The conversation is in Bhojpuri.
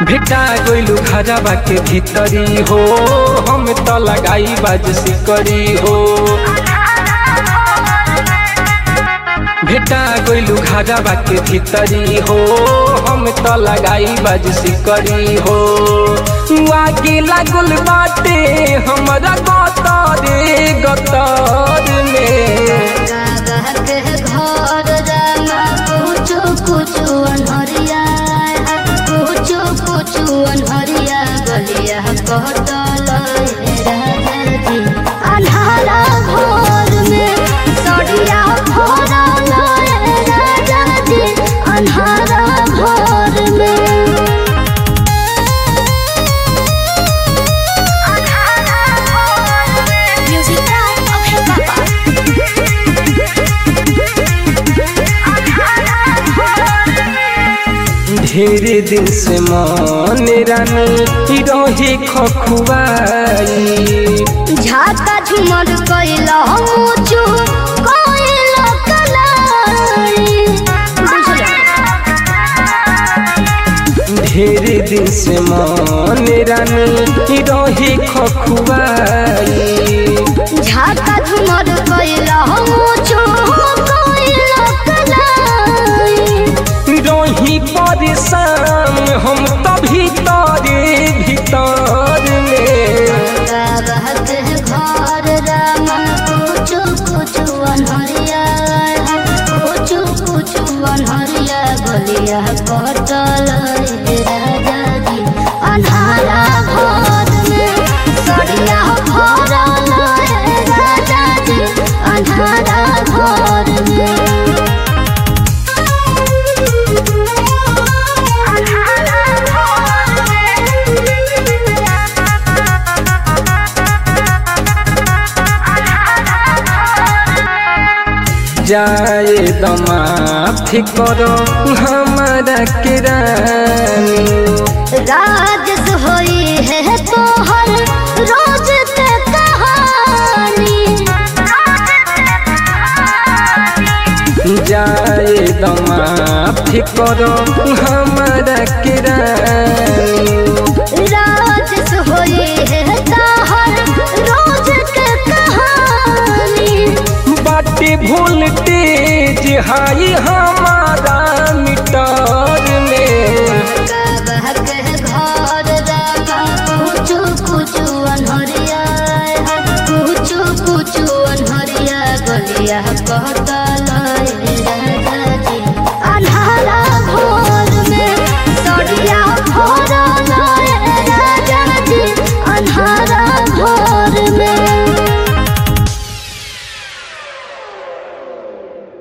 भेटा गइलु घरवा के भीतरी हो हम त लगाई बाज सिकरी हो भेटा गइलु घरवा के भीतरी हो हम त लगाई बाज सिकरी हो आगे लागल बाटे हमरा गतर गतर में के घर रामा कुछु कुछु अनहरिया कुछु कुछु अनहरिया गलिया कटल राजा जी अन्हारा घर में सड़िया भरल राजा जी अन्हारा घर में म्यूजिक अभय बाबा ढेरे दिन से मन रानी रहे खखुआई झाका झुमर कैला मुचु कैला कलाई ढेरे दिन से मन रानी रहे खखुआई झाका झुमर कैला मुचु कैला कलाई रही परेशान हम तभी तारे भीतर में रहत घर रामा कुछु कुछु अनहरिया कुछु कुछु अनहरिया गलिया कटल राजा जी अन्हारा घर में सड़िया भरल राजा जी अन्हारा घर में जाए दमाफी करो हमारा किरानी राजस होई है तोहर रोज के कहानी जाए दमाफी करो हमारा किरानी राजस होई है तोहर रोज के कहानी बाटे वोल्टेज हाई हमारा मीटर में कबह के घर रामा कुछु कुछु अनहरिया कुछु कुछु अनहरिया गलिया कहता